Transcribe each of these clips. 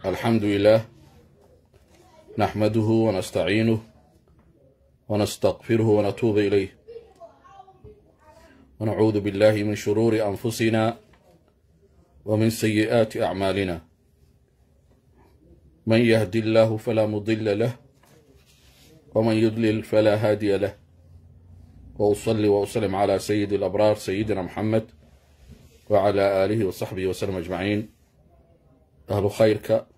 الحمد لله نحمده ونستعينه ونستغفره ونتوب إليه ونعوذ بالله من شرور أنفسنا ومن سيئات أعمالنا من يهدي الله فلا مضل له ومن يضلل فلا هادي له وأصلي وأسلم على سيد الأبرار سيدنا محمد وعلى آله وصحبه وسلم أجمعين أهل خيرك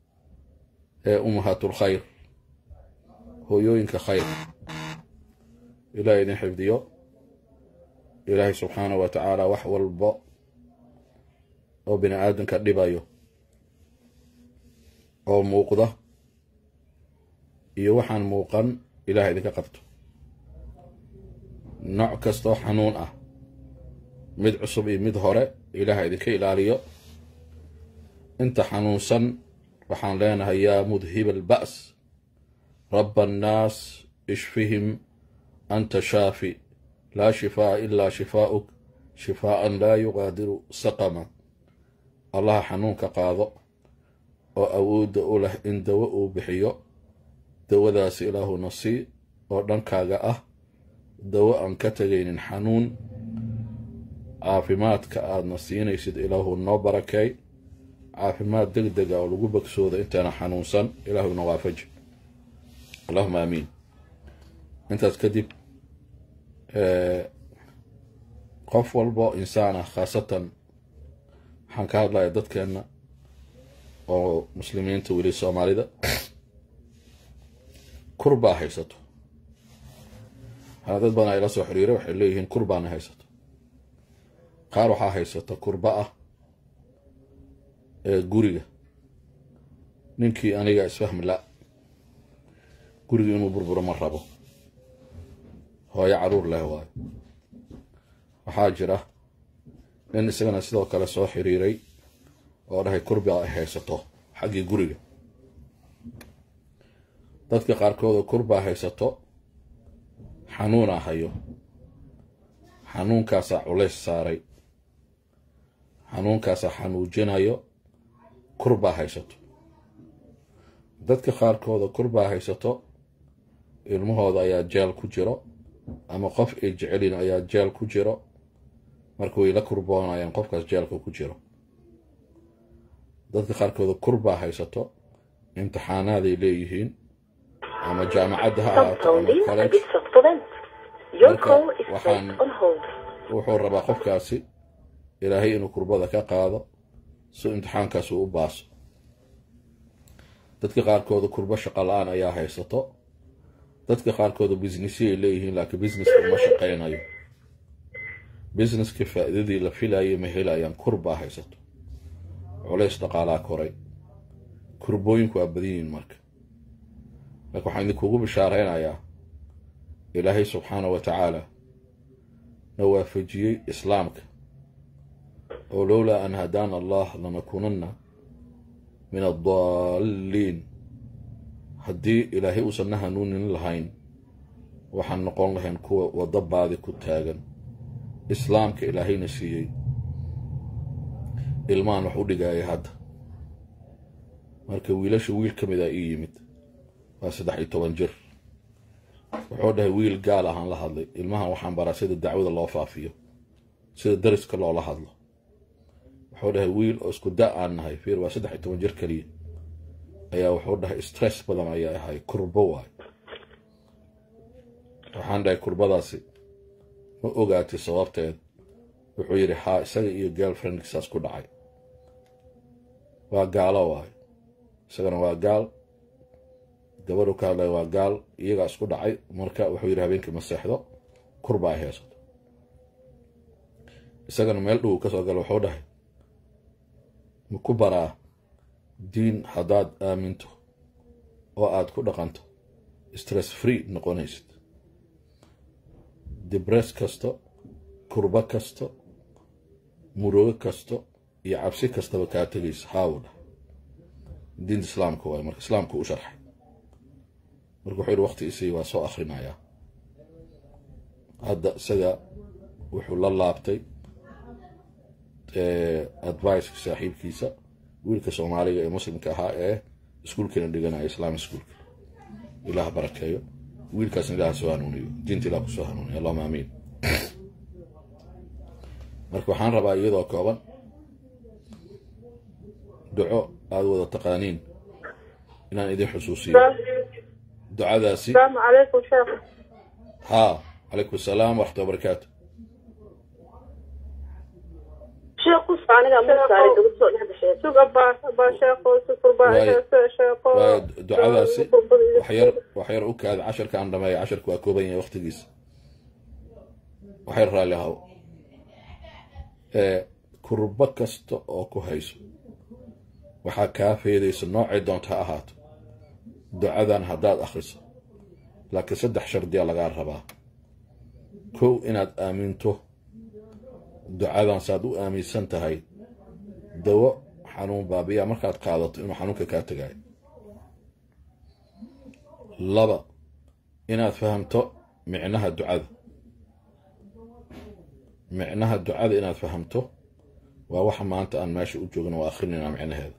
أمهات الخير هويوينك خير إلهي إذن حفظيو إلهي سبحانه وتعالى وحو البو oo bini aadamka dhibayo oo muuqda iyo waxaan muuqan ilaah idinka qabto nooc kastoo xanuun ah mid cusub iyo mid hore ilaah idinka ilaaliyo inta xanuunsan waxaan leenahay yaa mudhiba alba's raba annaas ishfihim anta shaafi laa shifaa'a ilaa shifaa'uk shifaa'an laa yuqaadiru saqama allaha xanuunka qaado oo awoodda u leh in dawo uu bixiyo dawadaasi ilaahuna sii oo dhankaaga ah dawo aan ka tegaynin xanuun caafimaadka aadna siinaysid ilaahu noo barakeey caafimaad deg dega oo lagu bogsooda intaana xanuunsan ilaahuna waafaji allahuma aamiin intaas kadib qof walbo insaan ah khaasatan waxaan ka hadlaya dadkeenna oo muslimiinta weli soomaalida kurbaa haysato waxaana dad badan ay la soo xiriira waxay leeyihiin kurbaana haysato qaar waxaa haysata kurba ah ee guriga ninkii aniga isfahmi la guriga inuu burburo ma rabo hooyo caruur leh waayo waxaa jira nin isagana sidoo kale soo xiriiray oo dhahay kurba ay haysato xaggii guriga dadka qaarkoodoo kurbaa haysato xanuunaa hayo xanuunkaasaa culays saaray xanuunkaasaa xanuujinayo kurbaa haysato dadka qaarkooda kurbaa haysato ilmahooda ayaa jeel ku jiro ama qof ay jecelin ayaa jeel ku jiro marka way la kurboonayaan qofkaas jeelka ku jiro dadka qaarkooda kurbaa haysato imtixaanaaday leeyihiin ama jaamacadda ha ahaato ama college marka waxaan wuxuu rabaa qofkaasi ilaahay inuu kurbada ka qaado si imtixaankaas uu u baaso dadka qaarkooda kurbo shaqo la-aan ayaa haysato dadka qaarkooda businessy ay leeyihiin laakiin businesska uma shaqaynayo businesska faa-idadii la filayay ma helayaan kurbaa haysato culays dhaqaalaa koray kurbooyinku waa badan yihiin marka laakiin waxaan idinkugu bishaaraynayaa ilaahay subxaanah wa tacaala na waafajiyey islaamka oo lowlaa an hadaana allah lanakuunanna min addaalliin haddii ilaahay uusan na hanuunin lahayn waxaan noqon lahayn kuwa waddo baadi ku taagan islaamka ilaahayna siiyey ilmahan wax u dhigaya hadda marka wiilasha wiil ka mid a ii yimid waa saddex iyo toban jir wuxuu dhahay wiil gaal ahaan la hadlay ilmahan waxaan baraa sida dacwada loo faafiyo sida dariska loola hadlo wuxuu dhahay wiil oo isku da aan nahay fiir waa saddex iyo toban jir keliya ayaa wuxuu dhahay stress badan ayaa ahay kurbo waay waxaan dhahay kurbadaasi ma ogaatay sababteed wuxuu yidhi haa isaga iyo girlfriendkisaas ku dhacay waa gaalo waayo isagana waa gaal gabadhu ka hadlaya waa gaal iyagaa isku dhacay marka wuxuu yidhi habeenkii ma seexdo kurba ay haysato isagana meel dhow kasoo gala wuxuu dhahay ma ku baraa diin haddaad aaminto oo aad ku dhaqanto stress free noqonaysid dibress kasto kurbo kasto murugo kasto iyo cabsi kastaba kaa tegaysa haawu dhah diinta islaamka waay marka islaamka u sharxay marka wuxuu yihi waqti isii waa soo akrinayaa hadda isaga wuxuu la laabtay adviceka saaxiibkiisa wiilka soomaaliga ee muslimka ahaa ee iskuulkeena dhiganaya islaamic schoolka ilaah barakeeyo wiilkaasna ilaah soo hanuuniyo diinta ilah kusoo hanuuniyo allahuma aamiin marka waxaan rabaa iyadoo kooban duco aada wada taqaaniin inaan idin xusuusiyo ducadaasi السلام عليكم شيخ haa calaykum asalaam waraxmatulla barakaatu شيخ قص aniga musaari ugu soo dhex gashay sug abaa abaa sheekho sufur baa Waayo. sheekho waayo ducadaasi waxyar waxyar u kaada casharka aan dhameeya casharka waa kooban yahay waqtigiisa waxyar raalli ahaw ee kurbo kasta oo ku hayso waxaa kaa feedaysa noocay doonta ha ahaato ducadan haddaad akhriso laakiin saddex shardiya lagaa rabaa kow inaad aaminto ducadan saad u aaminsan tahay dawo xanuun baabiya markaad qaadato inuu xanuunka kaa tegaayo laba inaad fahamto micnaha ducada micnaha ducada inaad fahamto waa waxa maanta aan meesha u joogno waa akhrinayna micnaheeda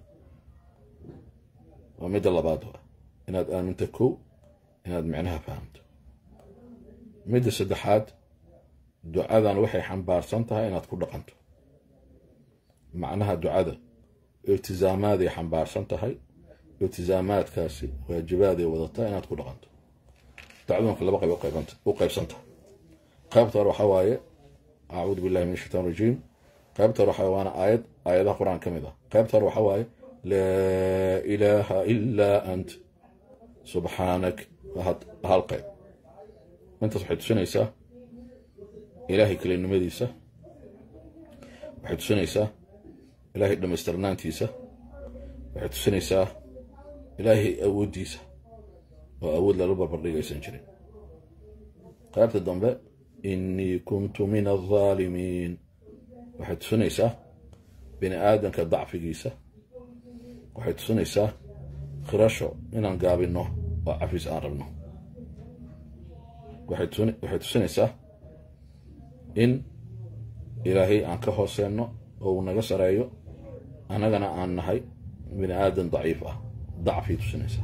waa midda labaad waa inaad aaminto kow inaad micnaha fahamto midda saddexaad ducadan waxay xambaarsan tahay inaad ku dhaqanto macnaha ducada iltizaamaaday xambaarsan tahay iltizaamaadkaasi waajibaaday wadataa inaad ku dhaqanto ducadunka laba qayb u qaybanta- u qaybsantahay qaybta hore waxaa waaye acuudu billahi min ashaitaan rajiim qaybta hore waxaa waana aayad aayadaha qur-aan ka mid ah qaybta hore waxaa waaye laa ilaaha ilaa ant subxaanak waa had- hal qayb intaas waxay tusinaysaa ilaahay kelinimadiisa waxay tusinaysaa ilaahay dhammaystirnaantiisa waxay tusinaysaa ilaahay awooddiisa oo awood lala barbardhigaysan jirin qaybta dambe innii kuntu min aldaalimiin waxay tusinaysaa bini aadanka dacfigiisa waxay tusinaysaa khirasho inaan gaabinno oo cafis aan rabno waxay tusin- waxay tusinaysaa in ilaahay aan ka hooseenno oo uu naga sareeyo annagana aan nahay bini aadan daciif ah dacfay tusinaysaa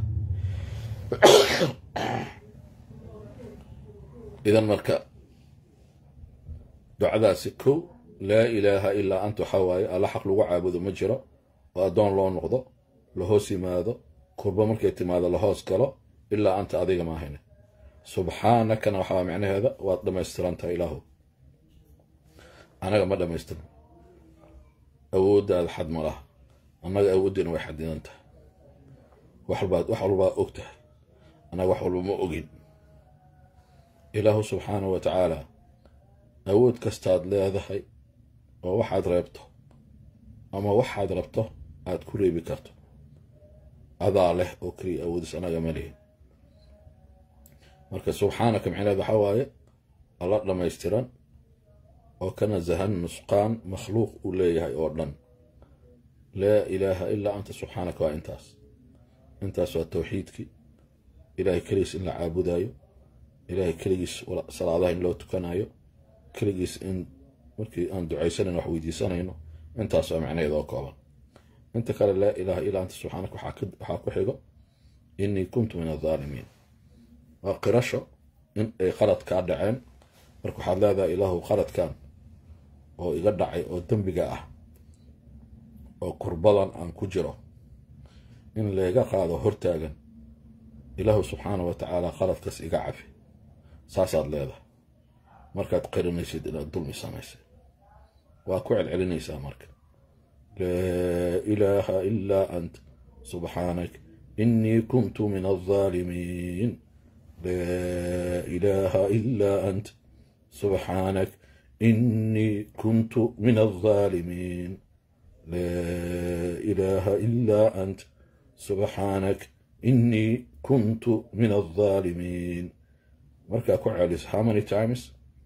idan marka ducadaasi kow laa ilaaha ilaa anta waxaa waaye alla xaq lagu caabudo ma jiro oo addoon loo noqdo la hoos yimaado kurbo markay timaado la hoos galo ilaa anta adiga maahayne subxaanakana waxaa micnaheeda waad dhammaystirantahay ilaahu anaga ma dhammaystirno awooddaada xad ma laha annaga awooddeena way xadidan tahay wax walbaad wax walbaa og tahay annaga wax walba ma ogin ilaahu subxaanahu wa tacaala awood kastaad leedahay oo waxaad reebto ama waxaad rabto aad ku reebi karto adaa leh oo keliya awoodis annaga ma lihin marka subxaanaka micneed waxaa waaye alla dhammaystiran oo ka nasahan nusqaan makhluuq uu leeyahay oo dhan laa ilaaha ilaa anta subxaanaka waa intaas intaas waa tawxiidkii ilaahay keligiis in la caabudaayo ilaahay keligiis salaadaha in loo tukanayo keligiis in markii aan ducaysanayno wax weydiisanayno intaas waa macnaheed oo kooban inta kale laa ilaaha ilaa anta subxaanaka waxaa ku xigo innii kuntu min aldaalimiin waa qirasho in ay qalad kaa dhaceen marka waxaad leedahay ilaahu qaladkan oo iga dhacay oo dembiga ah oo kurbadan aan ku jiro in layga qaado hortaagan ilaahu subxaana wa tacaala qaladkaas iga cafi saasaad leedahay markaad qirinaysid inaad dulmi samaysay waa ku celcelinaysaa marka laa ilaaha ilaa ant subxaanak innii kuntu min aldaalimiin laa ilaaha ilaa ant subxaanak innii kuntu min aldaalimiin laa ilaaha ilaa ant subxaanak innii kuntu min aldaalimiin markaa ku celis how many times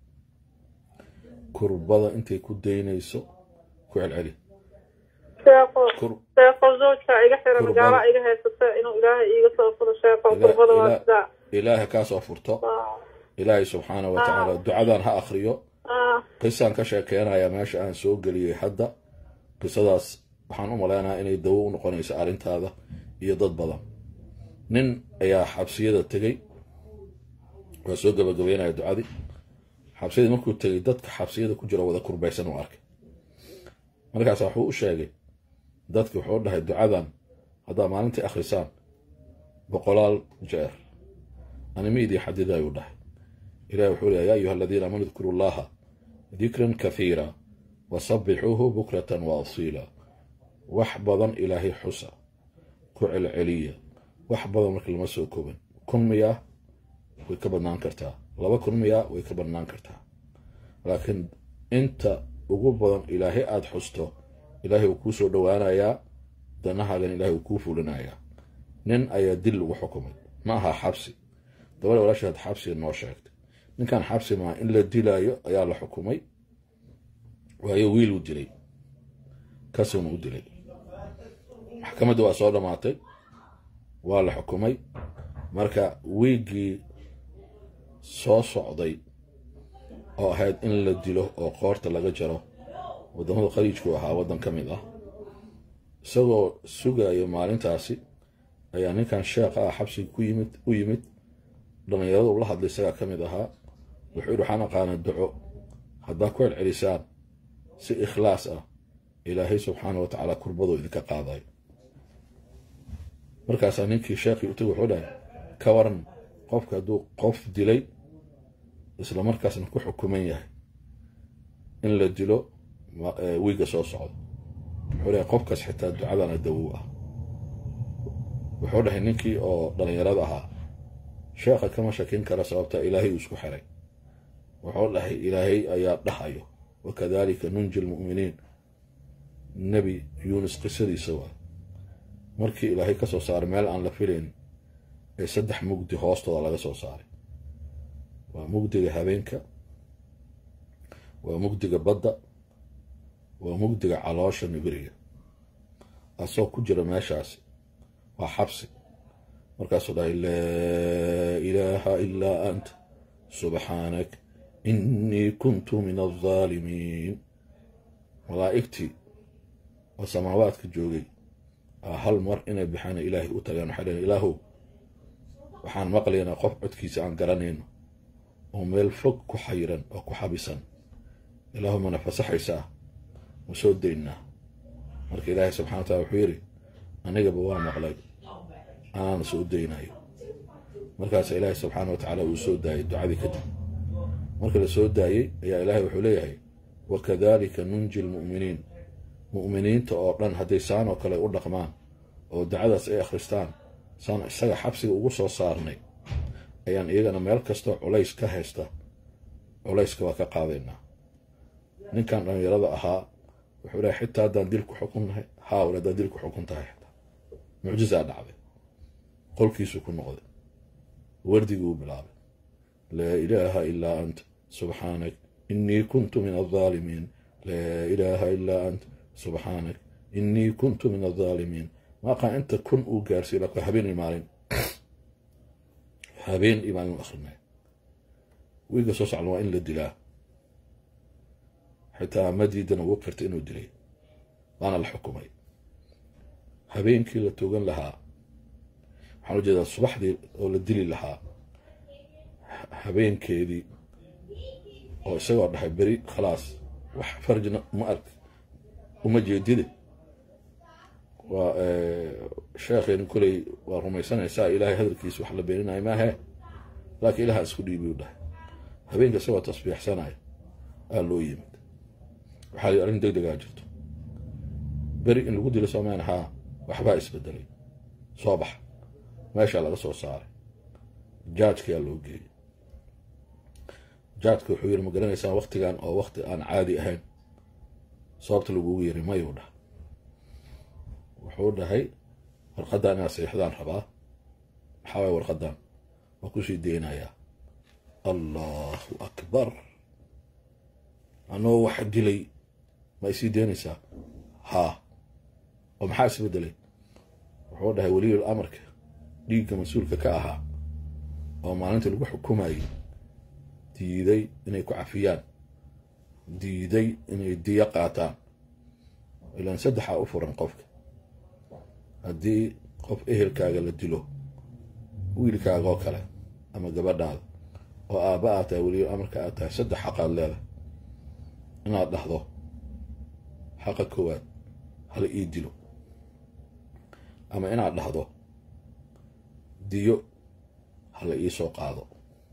kurbada intay ku daynayso ku celceli sheeko sheeko zawjka iga xiran gaala iga haysata inuu ilaahay iiga soo furo sheeko kurbada waa sidaa ilaahay kaa soo furto ilaahay subxaana wa tacaala ducadan ha akriyo qisaan ka sheekeynayaa meesha aan soo geliyey hadda qisadaas waxaan u maleynayaa inay dawo u noqonayso arrintaada iyo dad badan nin ayaa xabsiyada tegey waa soo gabagabeynaya ducadii xabsiyadii markuu tegey dadka xabsiyada ku jiro wada kurbaysan u arkay markaas wuxuu u sheegay dadki wuxuu dhahay ducadan haddaa maalintii akhrisaan boqolaal jeer anima idii xadidayuu dhahay ilahi wuxuu leeya ya ayuha aladiina aamanu idkuru llaha dikran kathiira wasabixuuhu bukratan wa asiila wax badan ilaahay xusa ku celceliya wax badan marka lama soo koban kun miyaa way ka badnaan kartaa laba kun miyaa way ka badnaan kartaa laakiin inta ugu badan ilaahay aada xusto ilaahay uu kuu soo dhowaanayaa danahaagan ilahay uu kuu fulinayaa nin ayaa dil lagu xukumay ma aha xabsi gabadha walaashaad xabsiga noo sheegtay ninkan xabsi maa in la dilaayo ayaa la xukumay waayo wiil uu dilay kasuna u dilay maxkamadda waa soo dhammaatay waa la xukumay marka wiiggii soo socday oo ahayd in la dilo oo qoorta laga jaro waddamada khaliijku ahaa waddan ka mid ah isagoo sugayo maalintaasi ayaa ninkan sheekha ah xabsiga ku yimid u yimid dhallinyarada ula hadlay isagaa ka mid ahaa wuxuu yidhi waxaan aqaana duco haddaa ku celcelisaan si ikhlaas ah ilaahay subxaana wa tacaala kurbadoo idinka qaadayo markaasaa ninkii sheekhii u tagi wuxuu dhahay ka waran qofka hadduu qof dilay isla markaasna ku xukuman yahay in la dilo wiiga soo socdo wuxuu dhahay qofkaas xitaa ducadana dawow ah wuxuu dhahay ninkii oo dhallinyarada ahaa sheekha kama shakin kara sababta ilaahay uu isku xiray wuxuu dhahay ilaahay ayaa dhahayo wakadalika nunji lmu'miniin nebi yuunus qisadiisa waa markii ilaahay ka soo saaray meel aan la filayn ee saddex mugdi hoostooda laga soo saaray waa mugdiga habeenka waa mugdiga badda waa mugdiga caloosha nibiriga asoo ku jira meeshaasi waa xabsi markaasuu dhahay laa ilaaha ilaa anta subxaanak innii kuntu min aldaalimiin malaa'igtii oo samaawaadka joogay hal mar inay baxaana ilaahay u tagaan waxay dhaheen ilaahow waxaan maqlaynaa qof codkiisa aan garanayno oo meel fog ku xayiran oo ku xabisan ilaahu mana fasaxaysaa ma soo daynaa marka ilaahay subxana wa tacala wuxuu yidhi anigaba waa maqlay anaana soo daynayo markaasa ilaahay subxaana wa tacaala uu soo daayay ducadii kadib marka la soo daayey ayaa ilaahay wuxuu leeyahay wakadalika nunji lmu'miniin mu'miniinta oo dhan hadday saan oo kale u dhaqmaan oo dacadaas ay akhristaan saan isaga xabsiga ugu soo saarnay ayaan iyagana meel kastoo culays ka haysta culayska waa ka qaadaynaa ninkan dhallinyarada ahaa wuxuu lehay xitaa haddaan dil ku xukunnahay haawal haddaan dil ku xukun tahay xitaa mucjizaa dhacday qolkiisuu ku noqday wardigii uu bilaabay laa ilaaha ilaa anta subxaanak innii kuntu min aldaalimiin laa ilaaha ilaa anta subxaanak innii kuntu min aldaalimiin maaqaa inta kun uu gaarsiiy laka habeen iyo maalin habeen iyo maalin u akrinay wiiga soo socda waa in la dilaa xitaa ma diidana uu qirtay inuu dilay waana la xukumay habeenkii la togan lahaa waxaan u jeedaa subaxdii oo la dili lahaa habeenkeedii oo isagoo dhahay beri khalaas wax farjina ma ark uma jeedide waa sheekheeni koley waa rumaysanaysaa ilaahay hadalkiisa wax la beeninayo maahe laakiin ilaha isku dhiibi u dhahay habeenka isagoo tasbiixsanaya aa loo yimid waxaa li arrin deg degaa jirto beri in lagu dilo soomaan haa waxbaa isbedelay soo baxa meeshaa laga soo saaray jaajkayaa loo geeyey jaajka wuxuu yidhi ma garanaysaan waktigan oo wakti aan caadi ahayn sababta lagugu yiri mayuu dhahay wuxuu dhahay warqaddan inaad saxiixdaan rabaa maxaa waaya warqaddan waa kusii deynayaa allahu akbar anoo wax dilay ma isii deynaysaa haa oo maxaa isbedelay wuxuu dhahay weliyul amarka dhiigga mas-uulka ka ahaa oo maalintii lagu xukumayay diiday inay ku cafiyaan diiday inay diyo qaataan ilaan saddexaa u furan qofka haddii qof ehelkaaga la dilo wiilkaaga oo kale ama gabadhaada oo aabba aad tahay weliba amarka aad tahay saddex xaqaad leedahay inaad dhahdo xaqa koowaad hala ii dilo ama inaad dhahdo diyo hala ii soo qaado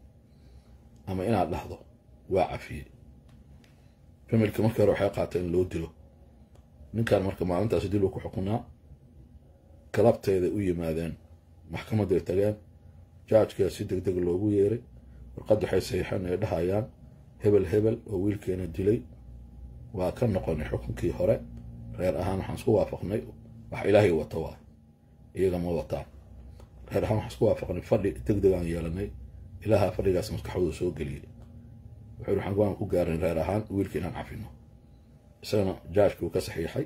ama inaad dhahdo waa cafiyey familka markii hore waxay qaatay in loo dilo ninkan marka maalintaas dilu ku xukunaa galabteeday u yimaadeen maxkamadday tageen jaajkaa si deg deg loogu yeeray warqad waxay saxiixeen ay dhahayaan hebel hebel oo wiilkeena dilay waa ka noqonay xukunkii hore reer ahaan waxaan isku waafaqnay wax ilaahay wata waay iyaga ma wataan reer ahaan waxaan isku waafaqnay fadhi deg deg aan yeelanay ilaaha fadhigaas maskaxdooda soo geliyey wuxuu waxaan go-aan ku gaarin reer ahaan wiilka inaan cafino isagana jaajkii uu ka saxiixay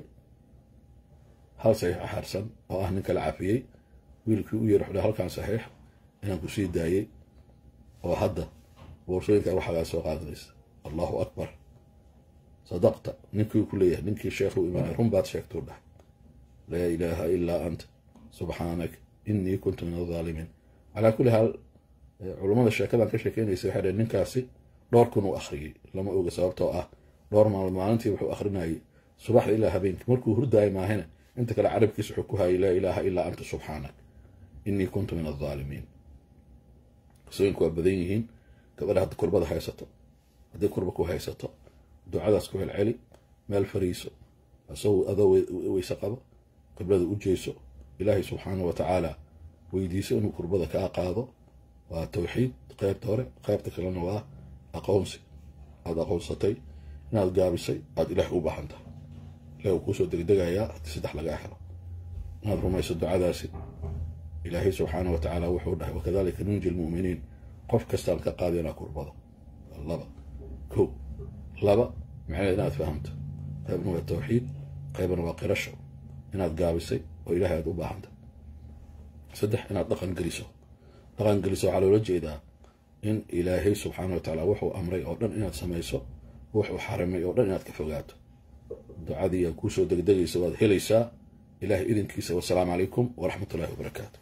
hal saxiix axarsan oo ah nin kala cafiyey wiilkii u yeer wuxuu halkan saxiix inaan ku sii daayey oo hadda boorsooyinka waxaagaa soo qaadanaysa allahu akbar sadaqta ninkii ku leeyahay ninkii sheekhuu imaanay run baad sheegtuu dhah laa ilaaha ilaa anta subxaanak innii kuntu min aldaalimiin calaa kulli haal culummada sheekadan ka sheekeynaysa waxay dhaheen ninkaasi dhowr kun uu akhriyey lama oga sababtoo ah dhowr maalmood maalintii wuxuu akhrinayay subaxda ilaa habeenkii markuu hurdaayay maahina inta kale carabkiisa wuxuu ku hayay laa ilaaha ilaa anta subxaanak innii kuntu min aldaalimiin qisooyinku waa badan yihiin gabadha hadda kurbada haysato hadday kurba ku haysato ducadaas ku celceli meel fariiso asagoo adoo weyse qabo qiblada u jeeso ilaahay subxaana wa tacaala weydiiso inuu kurbada kaa qaado waa tawxiid qaybta hore qaybta kalena waa aqoonsi aada aqoonsatay inaad gaabisay aada ilaahay u baahan tahay ilahi uu kuusoo degdegayaa haddii saddex lagaa helo inaad rumayso ducadaasi ilaahay subxaana wa tacaala wuxuu dhahay wakadalika nunji lmu'miniin qof kastaan ka qaadinaa kurbada laba ko laba macnaheed inaad fahamto qaybna waa tawxiid qaybna waa qirasho inaad gaabisay oo ilahay aad u baahanta saddex inaad dhaqan geliso dhaqan geliso waxaa loola jeedaa in ilaahay subxaana wa tacaala wuxuu amray oo dhan inaad samayso wuxuu xarimay oo dhan inaad ka fogaato ducadii aa kuusoo degdegaysa waad helaysaa ilahay idinkiisa wasalaamu calaykum waraxmat ullahi wabarakaatu